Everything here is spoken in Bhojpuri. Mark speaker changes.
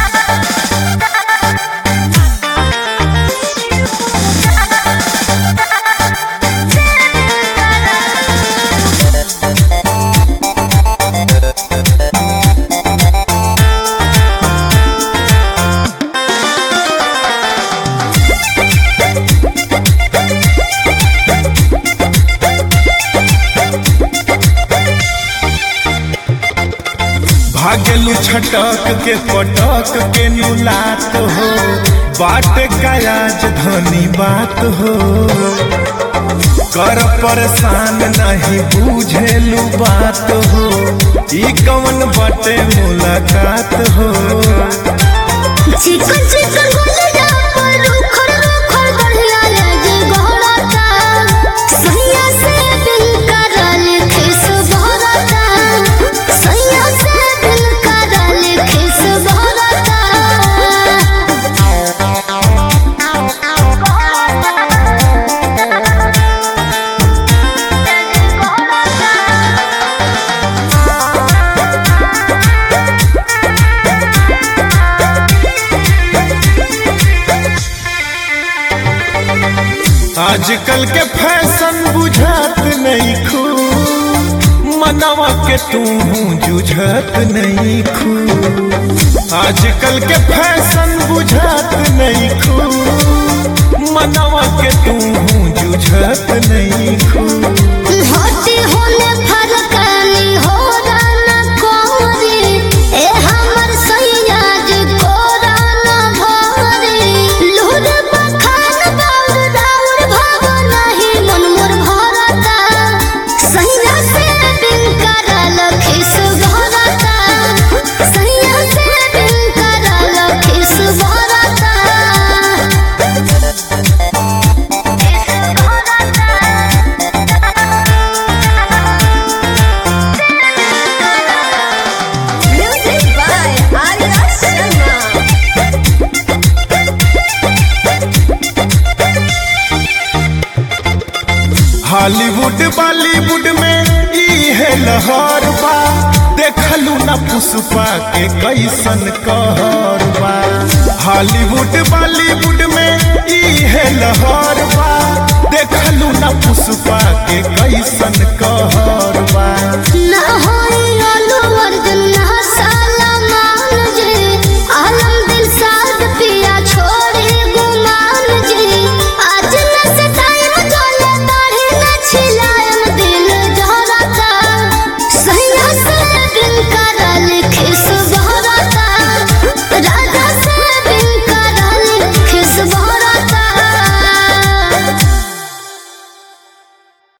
Speaker 1: भागलू छटक के पटक के नुलात हो बाट कायाज धनी बात हो कर परेशान नहीं बुझेलू बात हो ई कवन बटे मुलाकात हो
Speaker 2: चिकन चिकन गुलिया पर रुखर रुखर बढ़िया लगे गोहराता सैया से दिल करल खिस भरता सैया से दिल करल खिस
Speaker 1: आजकल के फैशन बुझात नहीं खू मनवा के तू जुझत नहीं खू आजकल के फैशन बुझात नहीं खू मनवा के तू जुझत नहीं खू
Speaker 2: होती होने फरकानी हो राना कोरी ए हमर सैया जे कोराना भरी लूर बखान बाउर दाउर भाव नहीं मन मोर भरता सैया से दिल करल खिस भरता सैया से दिल करल खिस भरता
Speaker 3: Music by Arya Sharma.
Speaker 1: Hollywood Bollywood में ई है लहर बा देखलू ना पुष्पा के कैसन कहर बा हॉलीवुड बॉलीवुड में ई है लहर बा देखलू ना पुष्पा के कैसन कहर बा
Speaker 2: ना होई